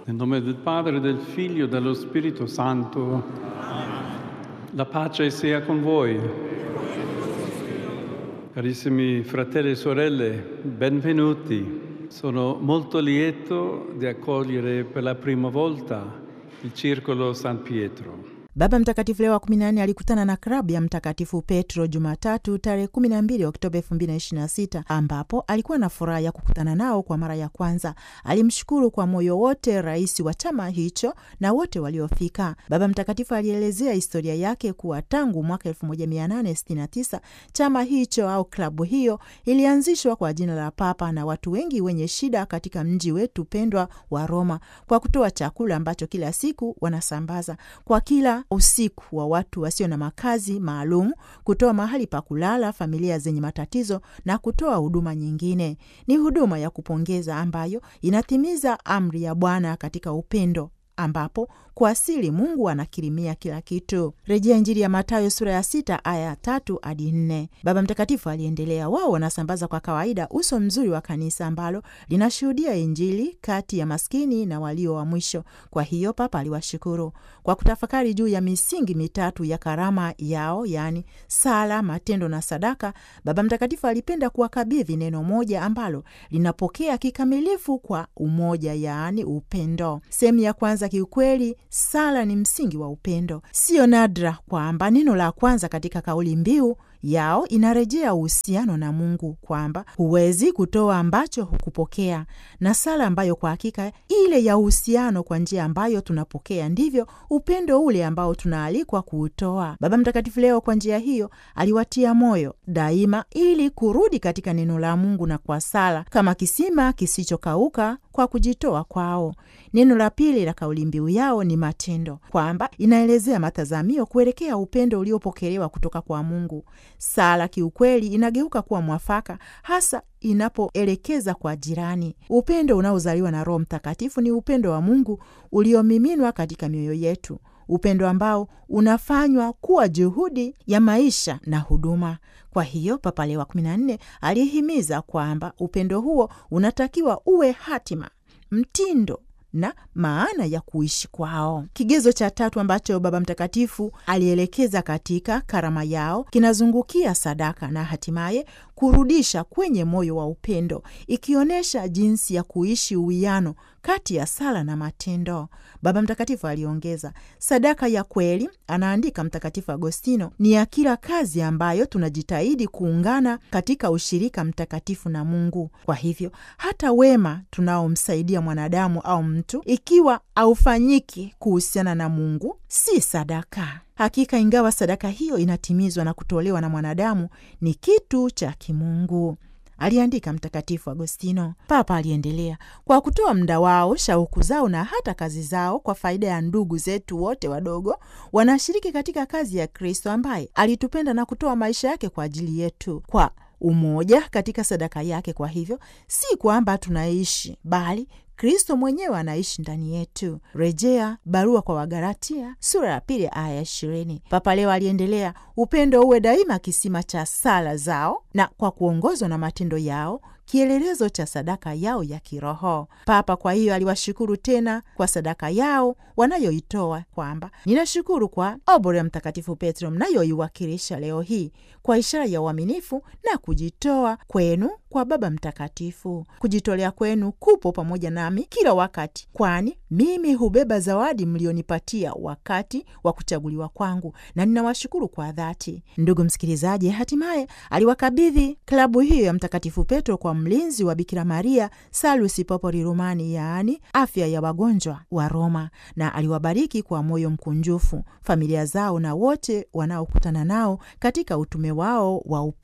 Nel nome del Padre, del Figlio e dello Spirito Santo. La pace sia con voi. Carissimi fratelli e sorelle, benvenuti. Sono molto lieto di accogliere per la prima volta il Circolo San Pietro. Baba Mtakatifu Leo wa 14 alikutana na klabu ya Mtakatifu Petro Jumatatu tarehe 12 Oktoba 2026 ambapo alikuwa na furaha ya kukutana nao kwa mara ya kwanza. Alimshukuru kwa moyo wote rais wa chama hicho na wote waliofika. Baba Mtakatifu alielezea historia yake kuwa tangu mwaka 1869 chama hicho au klabu hiyo ilianzishwa kwa jina la Papa na watu wengi wenye shida katika mji wetu pendwa wa Roma, kwa kutoa chakula ambacho kila siku wanasambaza kwa kila usiku wa watu wasio na makazi maalum, kutoa mahali pa kulala familia zenye matatizo na kutoa huduma nyingine. Ni huduma ya kupongeza ambayo inatimiza amri ya Bwana katika upendo ambapo kwa asili Mungu anakirimia kila kitu. Rejea Injili ya Mathayo sura ya sita aya tatu hadi nne. Baba Mtakatifu aliendelea, wao wanasambaza kwa kawaida uso mzuri wa kanisa ambalo linashuhudia Injili kati ya maskini na walio wa mwisho. Kwa hiyo Papa aliwashukuru kwa kutafakari juu ya misingi mitatu ya karama yao, yaani sala, matendo na sadaka. Baba Mtakatifu alipenda kuwakabidhi neno moja ambalo linapokea kikamilifu kwa umoja, yaani upendo. Sehemu ya kwanza kiukweli sala ni msingi wa upendo. Siyo nadra kwamba neno la kwanza katika kauli mbiu yao inarejea uhusiano na Mungu, kwamba huwezi kutoa ambacho hukupokea, na sala ambayo kwa hakika ile ya uhusiano kwa njia ambayo tunapokea ndivyo upendo ule ambao tunaalikwa kuutoa. Baba Mtakatifu leo kwa njia hiyo aliwatia moyo daima ili kurudi katika neno la Mungu na kwa sala kama kisima kisichokauka kwa kujitoa kwao. Neno la pili la kauli mbiu yao ni matendo, kwamba inaelezea matazamio kuelekea upendo uliopokelewa kutoka kwa Mungu. Sala kiukweli inageuka kuwa mwafaka hasa inapoelekeza kwa jirani. Upendo unaozaliwa na Roho Mtakatifu ni upendo wa Mungu uliomiminwa katika mioyo yetu, upendo ambao unafanywa kuwa juhudi ya maisha na huduma. Kwa hiyo Papa Leo wa 14 alihimiza kwamba upendo huo unatakiwa uwe hatima, mtindo na maana ya kuishi kwao. Kigezo cha tatu ambacho Baba Mtakatifu alielekeza katika karama yao kinazungukia sadaka na hatimaye kurudisha kwenye moyo wa upendo, ikionyesha jinsi ya kuishi uwiano kati ya sala na matendo. Baba Mtakatifu aliongeza, sadaka ya kweli, anaandika Mtakatifu Agostino, ni ya kila kazi ambayo tunajitahidi kuungana katika ushirika mtakatifu na Mungu. Kwa hivyo hata wema tunaomsaidia mwanadamu au mtu, ikiwa haufanyiki kuhusiana na Mungu, si sadaka. Hakika, ingawa sadaka hiyo inatimizwa na kutolewa na mwanadamu, ni kitu cha kimungu, aliandika Mtakatifu Agostino. Papa aliendelea, kwa kutoa muda wao, shauku zao na hata kazi zao kwa faida ya ndugu zetu wote wadogo, wanashiriki katika kazi ya Kristo ambaye alitupenda na kutoa maisha yake kwa ajili yetu kwa umoja katika sadaka yake. Kwa hivyo si kwamba tunaishi bali Kristo mwenyewe anaishi ndani yetu. Rejea barua kwa Wagalatia sura ya pili aya ya ishirini. Papa leo aliendelea, upendo uwe daima kisima cha sala zao na kwa kuongozwa na matendo yao kielelezo cha sadaka yao ya kiroho. Papa kwa hiyo aliwashukuru tena kwa sadaka yao wanayoitoa, kwamba ninashukuru kwa obore ya Mtakatifu Petro mnayoiwakilisha leo hii kwa ishara ya uaminifu na kujitoa kwenu kwa Baba Mtakatifu. Kujitolea kwenu kupo pamoja nami kila wakati, kwani mimi hubeba zawadi mlionipatia wakati wa kuchaguliwa kwangu, na ninawashukuru kwa dhati. Ndugu msikilizaji, hatimaye aliwakabidhi klabu hiyo ya Mtakatifu Petro kwa mlinzi wa Bikira Maria Salus Popoli Romani, yaani afya ya wagonjwa wa Roma, na aliwabariki kwa moyo mkunjufu familia zao na wote wanaokutana nao katika utume wao wa